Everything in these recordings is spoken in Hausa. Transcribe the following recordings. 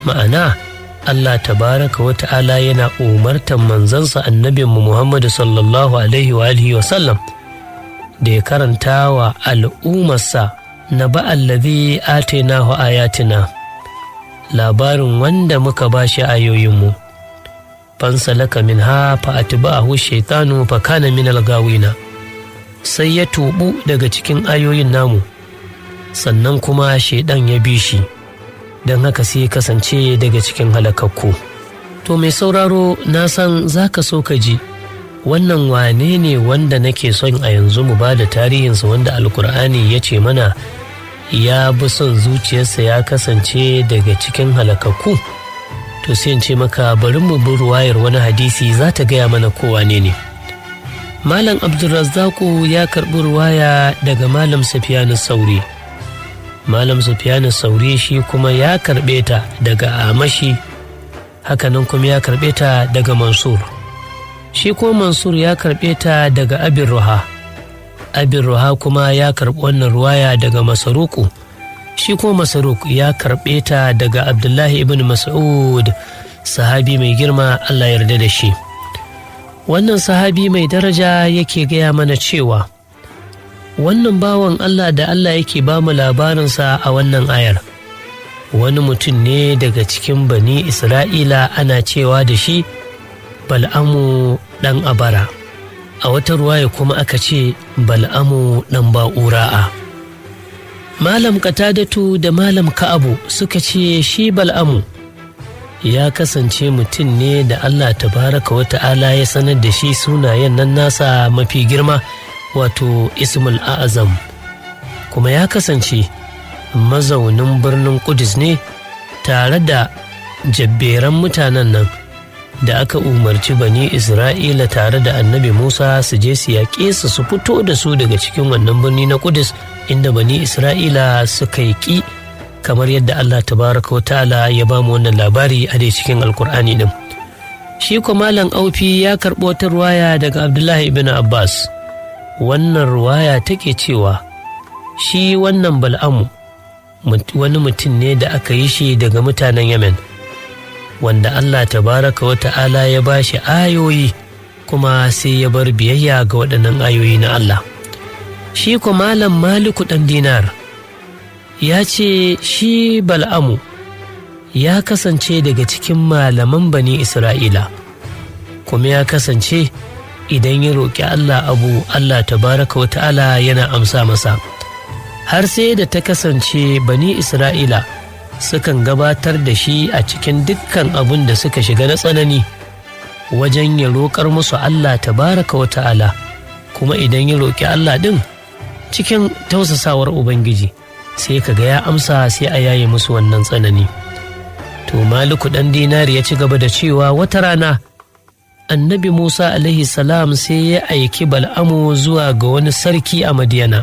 ma'ana Allah tabaraka wa ta'ala yana umartar manzansa annabinmu Muhammadu sallallahu alaihi wa alihi wa sallam da ya karanta wa al'ummarsa na ba'allazi atainahu ayatina labarin wanda muka ba shi ayoyinmu fansalaka min ha fa atba'ahu shaitanu fa kana min algawina sai ya tubu daga cikin ayoyin namu sannan kuma shaidan ya bi shi don haka sai kasance daga cikin halakakku to mai sauraro na san za ka so ka ji wannan wane ne wanda nake son a yanzu mu ba da tarihinsa wanda alkur'ani ya ce mana ya bi son zuciyarsa ya kasance daga cikin halakakku to sai in ce maka bari mu bi ruwayar wani hadisi za ta gaya mana ko wane ne malam abdulrazzaku ya karɓi ruwaya daga malam safiyanu sauri malam sufiyanu sauri shi kuma ya karɓe ta daga amashi hakanan kuma ya karɓe ta daga mansur shi kuma mansur ya karɓe ta daga abin ruha abin ruha kuma ya karɓi wannan ruwaya daga masaruku shi kuma masaruk ya karɓe ta daga abdullahi ibn mas'ud sahabi mai girma allah yarda da shi wannan sahabi mai daraja yake gaya mana cewa wannan bawan Allah da Allah yake ba mu labarinsa a wannan ayar wani mutum ne daga cikin bani Isra'ila ana cewa da shi bal'amu ɗan abara a wata ruwaya kuma aka ce bal'amu ɗan ba'ura'a malam katadatu da malam ka'abu suka ce shi bal'amu ya kasance mutum ne da Allah tabaraka wa ta'ala ya sanar da shi sunayen nan nasa mafi girma wato ismul azam kuma ya kasance mazaunin birnin kudus ne tare da jabberan mutanen nan da aka umarci bani isra'ila tare da annabi musa su je su yaƙe su su fito da su daga cikin wannan birni na kudus inda bani isra'ila suka yi ƙi kamar yadda allah tabaraka wa ta'ala ya ba mu wannan labari a dai cikin alkur'ani din shi kuma malam aufi ya karɓo wata ruwaya daga abdullahi ibn abbas wannan ruwaya take cewa shi wannan bal'amu wani mutum ne da aka yi shi daga mutanen yemen wanda allah tabaraka wa ta'ala ya ba shi ayoyi kuma sai ya bar biyayya ga waɗannan ayoyi na allah shi kuma malam maliku ɗan dinar ya ce shi bal'amu ya kasance daga cikin malaman bani isra'ila kuma ya kasance idan ya roƙi Allah abu Allah tabaraka wa ta'ala yana amsa masa har sai da ta kasance bani Isra'ila sukan gabatar da shi a cikin dukkan abun da suka shiga na tsanani wajen ya roƙar musu Allah tabaraka wa ta'ala kuma idan ya roƙi Allah ɗin cikin tausasawar Ubangiji sai ka ga ya amsa sai a yaye musu wannan tsanani to maliku ɗan dinari ya ci gaba da cewa wata rana annabi Musa alaihi salam sai ya aiki bal'amu zuwa ga wani sarki a Madiyana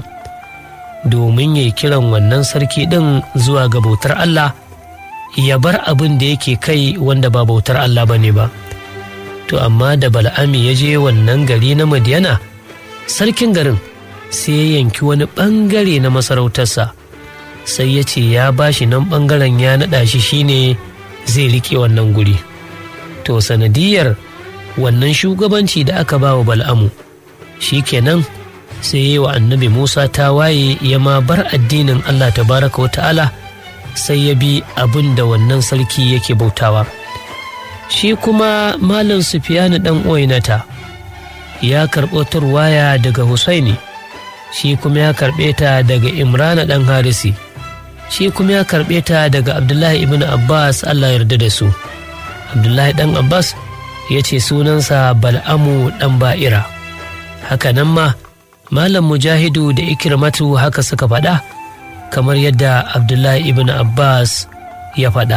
domin ya kiran wannan sarki ɗin zuwa ga bautar Allah ya bar abin da yake kai wanda ba bautar Allah ba ne ba. To amma da bal'ami ya je wannan gari na Madiyana sarkin garin sai ya yanki wani ɓangare na masarautarsa sai ya ce ya bashi nan ɓangaren ya naɗa shi shine zai riƙe wannan guri. To sanadiyar wannan shugabanci da aka ba wa bal'amu shi kenan sai yi wa annabi musa ta waye ya ma bar addinin allah tabaraka wa ta'ala sai ya bi abin da wannan sarki yake bautawa shi kuma malam sufiyanu dan oinata ya karɓo turwaya daga husaini shi kuma ya karɓe ta daga imrana dan harisi shi kuma ya karɓe ta daga abdullahi ibn abbas allah yarda da su abdullahi dan abbas ya ce sunansa bal'amu ɗan ba'ira haka nan ma malam mujahidu da ikirmatu haka suka faɗa kamar yadda abdullahi ibn abbas ya faɗa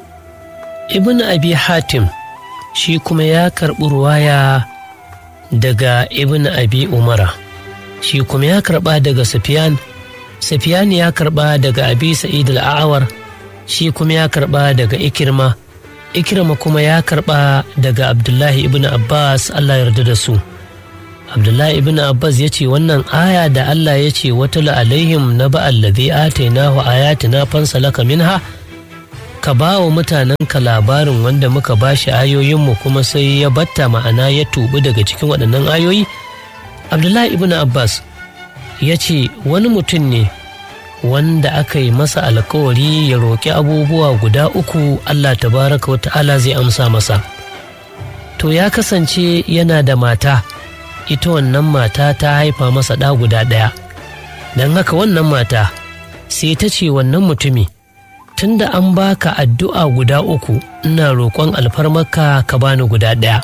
ibn abi hatim shi kuma ya karɓi ruwaya daga ibn abi umara shi kuma ya karɓa daga safiyan safiyan ya karɓa daga abi sa'id al'awar shi kuma ya karɓa daga ikirma ikirma kuma ya karɓa daga abdullahi ibn abbas allah yarda da su abdullahi ibn abbas ya ce wannan aya da allah ya ce wata alaihim na ba'allazi atainahu ayatina fansalaka minha ka ba wa mutanenka labarin wanda muka ba shi ayoyinmu kuma sai ya batta ma'ana ya tubi daga cikin waɗannan ayoyi abdullahi ibn abbas ya ce wani mutum ne wanda aka yi masa alkawari ya roƙi abubuwa guda uku allah tabaraka wa ta'ala zai amsa masa to ya kasance yana da mata ita wannan mata ta haifa masa ɗa guda ɗaya don haka wannan mata sai ta ce wannan mutumi tunda an baka addu'a guda uku ina roƙon alfarmarka ka bani guda ɗaya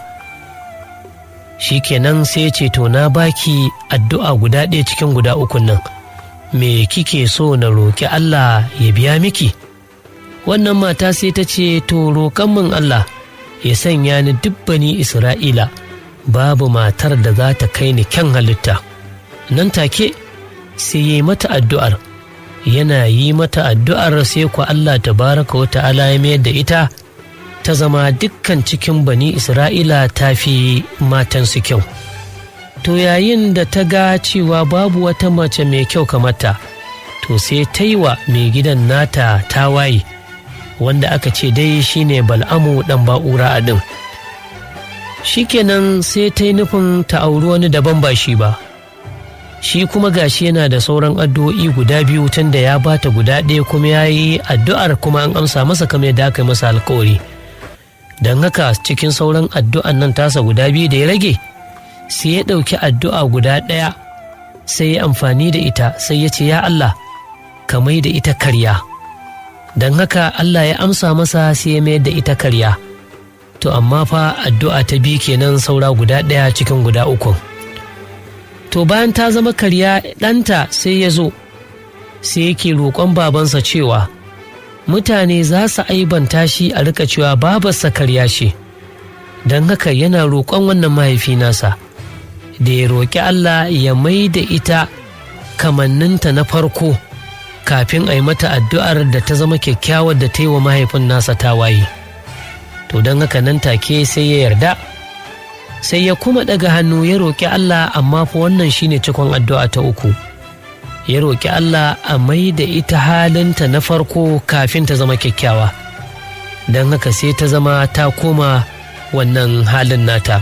shikenan sai ce to na baki addu'a guda ɗaya cikin guda ukun nan me kike so na roƙi Allah ya biya miki wannan mata sai ta ce to roƙon min Allah ya sanya ni dubbani Isra'ila babu matar da za ta kai ni kyan halitta nan take sai ya yi mata addu'ar yana yi mata addu'ar sai ku Allah tabaraka wa ta'ala ya mayar da ita ta zama dukkan cikin bani Isra'ila ta fi matansu kyau. To yayin da ta ga cewa babu wata mace mai kyau kamata, to sai ta yi wa mai gidan nata tawaye wanda aka ce dai shine bal'amu ɗan ba'ura a ɗin. Shikenan sai ta yi nufin ta auri wani daban ba shi ba. shi kuma gashi yana da sauran addu'o'i guda biyu tun da ya bata guda ɗaya kuma ya yi addu'ar kuma an amsa masa kamar yadda aka yi masa alkawari don haka cikin sauran addu'an nan tasa guda biyu da ya rage sai ya ɗauki addu'a guda ɗaya sai ya amfani da ita sai ya ce ya Allah ka mai da ita karya don haka Allah ya amsa masa sai ya mayar da ita karya to amma fa addu'a ta biyu kenan saura guda ɗaya cikin guda ukun. to bayan ta zama karya ɗanta sai ya zo sai yake roƙon babansa cewa mutane za su aibanta shi a rika cewa babarsa karya ce don haka yana roƙon wannan mahaifi nasa da ya roƙi Allah ya mai da ita kamanninta na farko kafin a yi mata addu'ar da ta zama kyakkyawar da ta yi wa mahaifin nasa tawaye to don haka nan take sai ya yarda sai ya kuma ɗaga hannu ya roƙi Allah amma fa wannan shine cikon addu'a ta uku ya roƙi Allah a mai da ita halinta na farko kafin ta zama kyakkyawa don haka sai ta zama ta koma wannan halin nata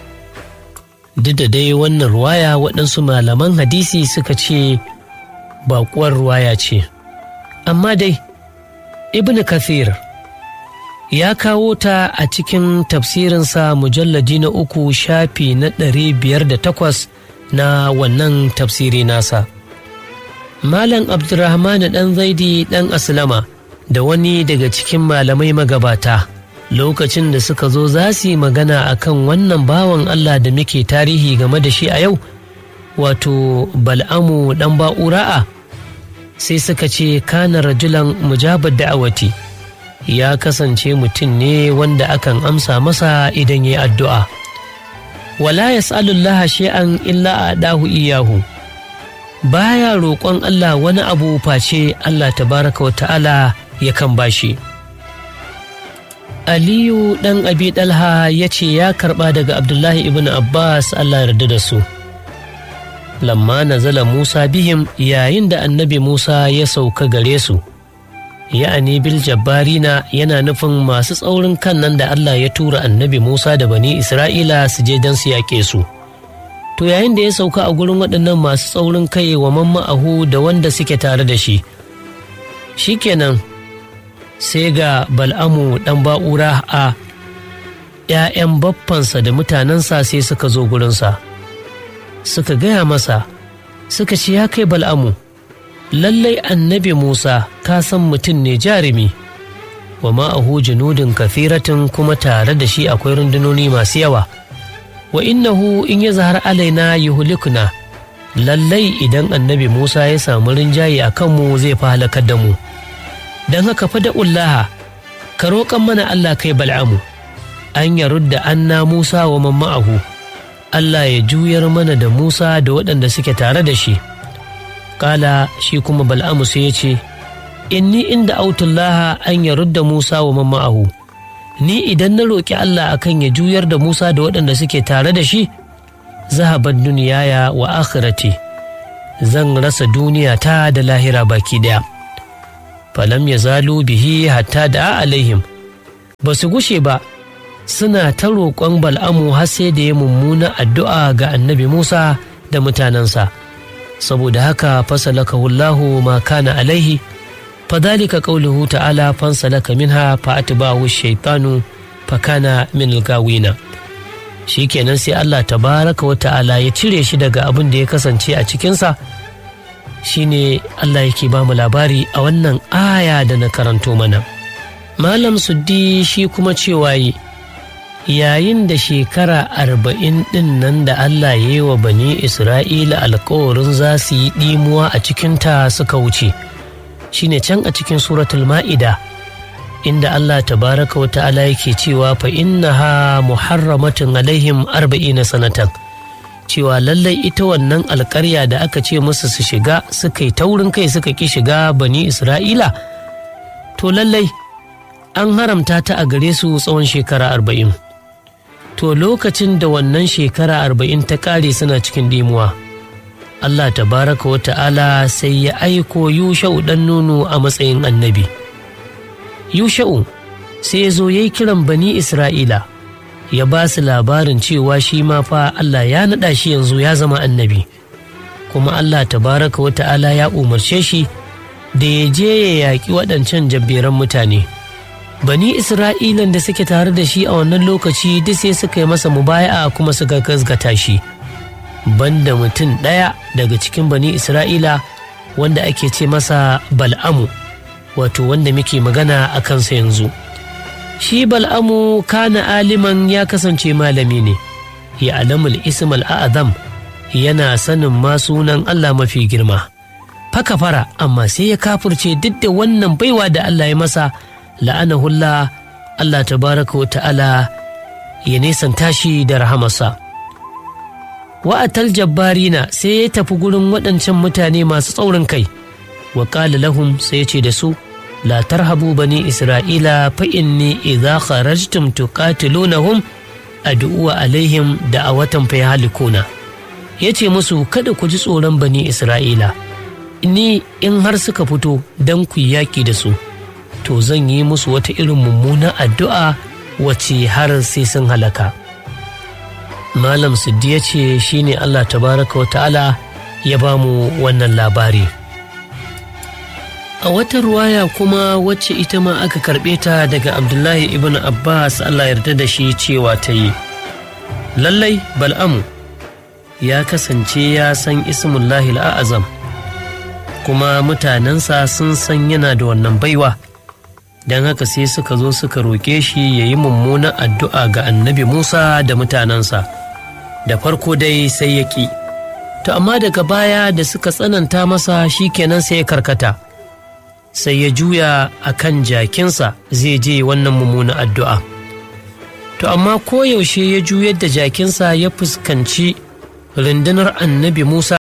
duk da dai wannan ruwaya waɗansu malaman hadisi suka ce baƙuwar ruwaya ce amma dai ibn kathir ya kawo ta a cikin tafsirinsa mujallaji na uku shafi na ɗari biyar da takwas na wannan tafsiri nasa. Malam Abdurrahman ɗan zaidi ɗan Aslama da wani daga cikin malamai magabata lokacin da suka zo za su yi magana a kan wannan bawan Allah da muke tarihi game da shi a yau wato bal'amu ɗan ba'ura'a sai suka ce kana rajulan mujabar da'awati. ya kasance mutum ne wanda akan amsa masa idan ya addu'a. Wala ya sa'alullah shi'an illa a ɗahu iyahu, baya roƙon Allah wani abu face Allah tabaraka wa ta'ala ya kan bashi. Aliyu ɗan abi ɗalha ya ce ya karɓa daga Abdullahi ibn Abbas Allah yarda da su. Lamma nazala Musa bihim yayin da annabi Musa ya sauka gare su. ya'ani bil jabbarina yana nufin masu tsaurin kan nan da Allah ya tura annabi Musa da bani Isra'ila su je don su yaƙe su. To yayin da ya sauka a gurin waɗannan masu tsaurin kai wa mamma'ahu da wanda suke tare da shi. Shikenan sai ga Bal'amu ɗan ba'ura a ‘ya'yan baffansa da mutanensa sai suka zo gurinsa. Suka gaya masa, suka ce ya kai Bal'amu. lallai annabi Musa ka san mutum ne jarumi, wa ma'ahu junudin kafiratin kuma tare da shi akwai rundunoni masu yawa, wa innahu in ya zahar alaina yuhlikuna lallai idan annabi Musa ya samu rinjaye a kanmu zai fi halakar da mu. Don haka fa da'ullaha, ka roƙan mana Allah kai bal'amu, an ya rudda anna Musa wa mamma'ahu, Allah ya juyar mana da Musa da waɗanda suke tare da shi. kala shi kuma bal'amu sai ya ce inni inda autullaha an ya rudda musa wa mamma'ahu ni idan na roƙi allah akan ya juyar da musa da waɗanda suke tare da shi zahabar duniyaya wa akhirati zan rasa duniya ta da lahira baki ɗaya falam ya zalu bihi hatta da alaihim ba su gushe ba suna ta roƙon bal'amu har sai da ya mummuna addu'a ga annabi musa da mutanensa saboda haka fasalaka wallahu ma kana alaihi fadhalika qawluhu ta'ala fansalaka minha fa atba'ahu shaytanu fa kana min al-gawina shikenan sai Allah tabaraka wa ta'ala ya cire shi daga abin da ya kasance a cikinsa shine Allah yake ba mu labari a wannan aya da na karanto mana malam suddi shi kuma cewa yi yayin da shekara arba'in ɗin nan da Allah ya yi wa bani Isra'ila alkawarin za su yi ɗimuwa a cikinta suka wuce shine can a cikin suratul ma'ida inda Allah tabaraka wa ta'ala yake cewa fa innaha muharramatun alaihim arba'ina sanatan cewa lallai ita wannan alkarya da aka ce musu su shiga suka yi taurin kai suka ki shiga bani Isra'ila to lallai an haramta ta a gare su tsawon shekara arba'in. to lokacin da wannan shekara arba'in ta ƙare suna cikin dimuwa Allah tabaraka wa ta'ala sai ya aiko yusha'u ɗan nunu a matsayin annabi yusha'u sai ya zo ya yi kiran bani isra'ila ya ba su labarin cewa shi ma fa Allah ya naɗa shi yanzu ya zama annabi kuma Allah tabaraka wa ta'ala ya umarce shi da ya je ya yaƙi waɗancan jabberan mutane. bani isra'ilan da suke tare da shi a wannan lokaci duk sai suka yi masa mubaya'a kuma suka gasgata shi banda mutum ɗaya daga cikin bani isra'ila wanda ake ce masa bal'amu wato wanda muke magana a kansa yanzu shi bal'amu kana aliman ya kasance malami ne ya alamul ismal a'azam yana sanin ma sunan allah mafi girma faka fara amma sai ya kafurce duk da wannan baiwa da allah ya masa la'anahullah Allah tabaraka wa ta'ala ya nesanta shi da rahamarsa. Wa'atal jabbarina sai ya tafi gurin waɗancan mutane masu tsaurin kai, wa ƙala lahum sai ya ce da su, La tarhabu bani Isra'ila fa inni idza kharajtum tuqatilunahum ad'uwa alaihim da a watan fa halikuna. Ya ce musu kada ku ji tsoron bani Isra'ila, ni in har suka fito don ku yaƙi da su. to zan yi musu wata irin mummunan addu'a wacce har sai sun halaka. Malam Siddi ya ce shi ne Allah tabaraka wa ta'ala ya ba mu wannan labari. A wata ruwaya kuma wacce ita ma aka karɓe ta daga Abdullahi ibn Abbas Allah yarda da shi cewa ta yi. Lallai Bal'amu ya kasance ya san ismullahi al'azam kuma mutanensa sun san yana da wannan baiwa. don haka sai suka zo suka roƙe shi ya yi mummunan addu'a ga annabi Musa da mutanensa, da farko dai sai ya ƙi. To amma daga baya da suka tsananta masa shi kenan sai ya karkata, sai ya juya a kan jakinsa zai je wannan mummunan addu'a. To amma koyaushe ya juyar da jakinsa ya fuskanci rundunar annabi Musa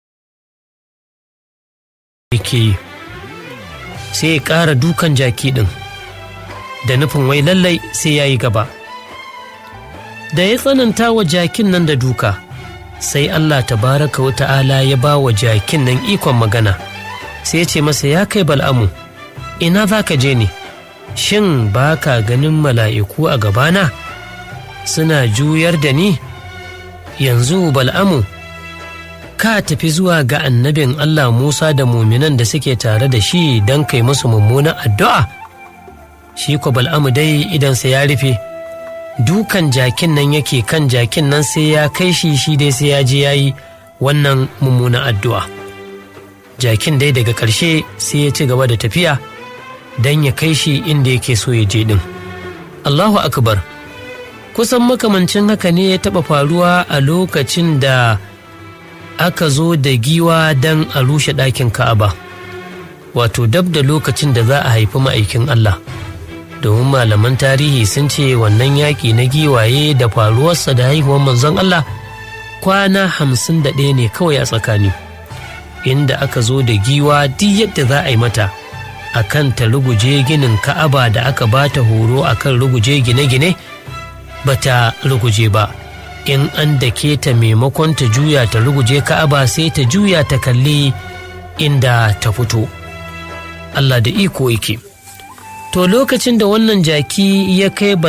yake yi, sai ya ƙara dukan jaki ɗin. da nufin wai lallai sai ya yi gaba. Da ya tsananta wa jakin nan da duka, sai Allah tabaraka wa ta'ala ya ba wa jakin nan ikon magana, sai ya ce masa ya kai bal'amu, ina za ka je ne, shin ba ka ganin mala'iku a gabana? Suna juyar da ni? Yanzu bal'amu, ka tafi zuwa ga annabin Allah Musa da muminan da suke tare da shi don kai musu mummunan addu'a? shi ko bal'amu dai idansa ya rufe dukan jakin nan yake kan jakin nan sai ya kai shi shi dai sai ya je ya yi wannan mummunan addu'a jakin dai daga ƙarshe sai ya ci gaba da tafiya don ya kai shi inda yake so ya je ɗin allahu akbar kusan makamancin haka ne ya taɓa faruwa a lokacin da aka zo da giwa don a rushe ɗakin ka'aba wato dab da lokacin da za a haifi ma'aikin allah domin malaman tarihi sun ce wannan yaƙi na giwaye da faruwarsa da haihuwar manzon Allah kwana hamsin da ɗaya ne kawai a tsakani inda aka zo da giwa duk yadda za a yi mata a kan ta ruguje ginin ka'aba da aka ba ta horo a kan ruguje gine-gine ba ta ruguje ba in an dake ta maimakon ta juya ta ruguje ka'aba sai ta juya ta kalli inda ta fito Allah da iko yake to lokacin da wannan jaki ya kai